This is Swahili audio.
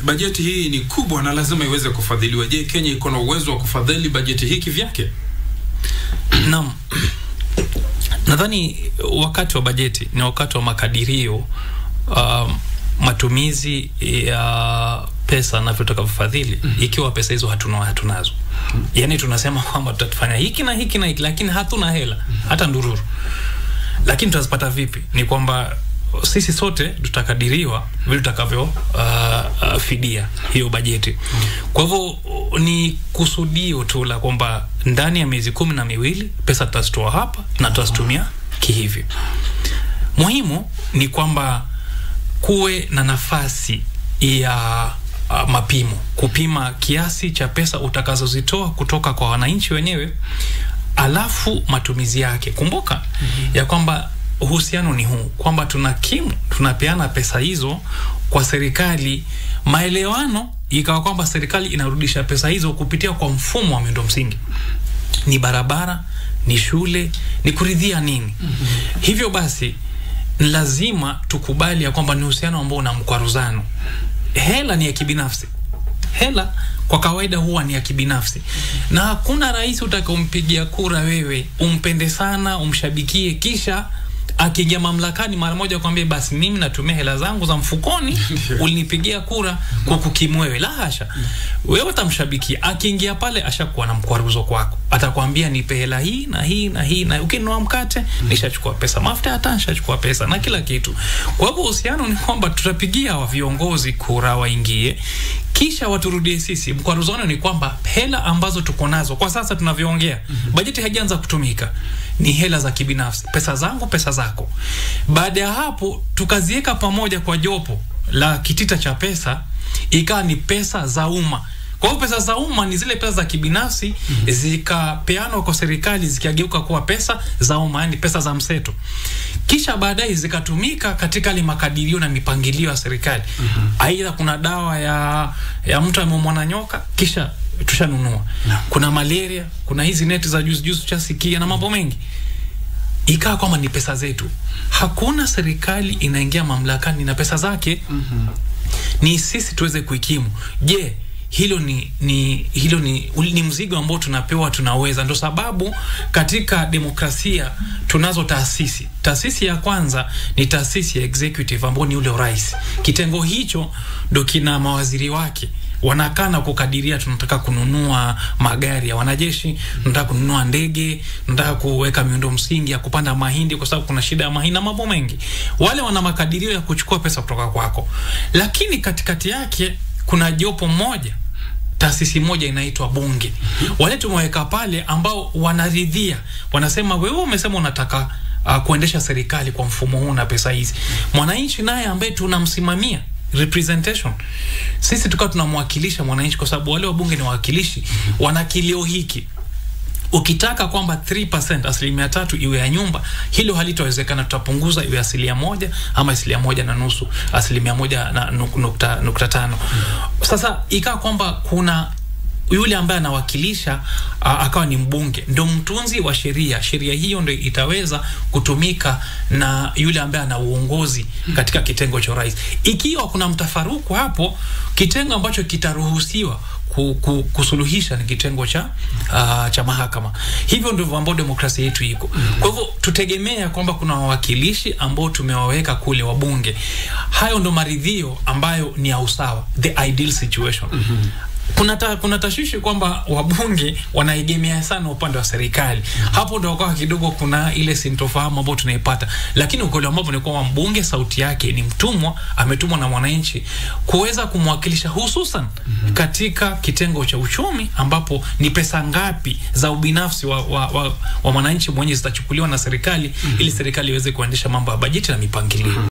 bajeti hii ni kubwa na lazima iweze kufadhiliwa. Je, Kenya iko na uwezo wa kufadhili bajeti hii kivyake? Naam, nadhani wakati wa bajeti ni wakati wa makadirio uh, matumizi ya pesa na tutakavyofadhili mm -hmm. Ikiwa pesa hizo hatuna hatunazo, mm -hmm. Yani tunasema kwamba tutafanya hiki na hiki na hiki, lakini hatuna hela mm -hmm. hata ndururu. Lakini tutazipata vipi? Ni kwamba sisi sote tutakadiriwa vile tutakavyo uh, uh, fidia hiyo bajeti. Kwa hivyo ni kusudio tu la kwamba ndani ya miezi kumi na miwili pesa tutazitoa hapa na tutazitumia kihivi. Muhimu ni kwamba kuwe na nafasi ya uh, mapimo, kupima kiasi cha pesa utakazozitoa kutoka kwa wananchi wenyewe, alafu matumizi yake. Kumbuka mm -hmm. ya kwamba uhusiano ni huu kwamba tunakimu tunapeana pesa hizo kwa serikali, maelewano ikawa kwamba serikali inarudisha pesa hizo kupitia kwa mfumo wa miundo msingi, ni barabara, ni shule, ni kuridhia nini. mm -hmm. Hivyo basi lazima tukubali ya kwamba ni uhusiano ambao una mkwaruzano. Hela ni ya kibinafsi, hela kwa kawaida huwa ni ya kibinafsi, na hakuna rais utakaompigia kura wewe umpende sana, umshabikie, kisha akiingia mamlakani mara moja kwambia basi mimi natumia hela zangu za mfukoni ulinipigia kura kwa kukimu wewe. La hasha, wewe utamshabikia. Akiingia pale ashakuwa na mkwaruzo kwako, atakwambia nipe hela hii na hii na hii, na ukinunua mkate nishachukua pesa, mafuta hata nishachukua pesa na kila kitu. Kwa hivyo uhusiano ni kwamba tutapigia wa viongozi kura waingie, kisha waturudie sisi. Mkwaruzano ni kwamba hela ambazo tuko nazo kwa sasa tunavyoongea, bajeti haijaanza kutumika, ni hela za kibinafsi, pesa zangu, pesa zako. Baada ya hapo tukaziweka pamoja kwa jopo la kitita cha pesa, ikawa ni pesa za umma. Kwa hiyo pesa za umma ni zile pesa za kibinafsi mm -hmm. zikapeanwa kwa serikali zikageuka kuwa pesa za umma, yani pesa za mseto, kisha baadaye zikatumika katika ile makadirio na mipangilio ya serikali. Aidha, kuna dawa ya ya mtu ameumwa na nyoka, kisha tushanunua no. Kuna malaria, kuna hizi neti za juzi juzi tuchasikia na mambo mengi, ikawa kwamba ni pesa zetu. Hakuna serikali inaingia mamlakani na pesa zake mm -hmm. Ni sisi tuweze kuikimu. Je, hilo ni, ni hilo ni, ni mzigo ambao tunapewa, tunaweza. Ndo sababu katika demokrasia tunazo taasisi. Taasisi ya kwanza ni taasisi ya executive ambao ni ule urais. Kitengo hicho ndo kina mawaziri wake wanakaa na kukadiria, tunataka kununua magari ya wanajeshi, tunataka kununua ndege, tunataka kuweka miundo msingi ya kupanda mahindi kwa sababu kuna shida ya mahindi na mambo mengi. Wale wana makadirio ya kuchukua pesa kutoka kwako, lakini katikati yake kuna jopo moja taasisi moja inaitwa Bunge. Wale tumeweka pale ambao wanaridhia, wanasema wewe umesema unataka uh, kuendesha serikali kwa mfumo huu na pesa hizi. Mwananchi naye ambaye tunamsimamia representation, sisi tukawa tunamwakilisha mwananchi, kwa sababu wale wabunge ni wawakilishi, wana kilio hiki ukitaka kwamba 3% asilimia tatu iwe ya nyumba, hilo halitawezekana. Tutapunguza iwe asilimia moja ama asilimia moja na nusu, asilimia moja na nukta, nukta tano. Sasa ikawa kwamba kuna yule ambaye anawakilisha akawa ni mbunge, ndo mtunzi wa sheria. Sheria hiyo ndo itaweza kutumika na yule ambaye ana uongozi katika kitengo cha rais. Ikiwa kuna mtafaruku hapo, kitengo ambacho kitaruhusiwa kusuluhisha ni kitengo cha uh, cha mahakama. Hivyo ndivyo ambao demokrasia yetu iko. Kwa hivyo tutegemea kwamba kuna wawakilishi ambao tumewaweka kule, wabunge. Hayo ndo maridhio ambayo ni ya usawa, the ideal situation. mm -hmm. Kuna, ta, kuna tashwishi kwamba wabunge wanaegemea sana upande wa serikali. mm -hmm. Hapo ndo wakawa kidogo kuna ile sintofahamu ambayo tunaipata, lakini ukweli ambapo ni kwamba mbunge sauti yake ni mtumwa, ametumwa na mwananchi kuweza kumwakilisha hususan mm -hmm. katika kitengo cha uchumi ambapo ni pesa ngapi za ubinafsi wa, wa, wa, wa mwananchi mwenye zitachukuliwa na serikali mm -hmm. ili serikali iweze kuendesha mambo ya bajeti na mipangilio.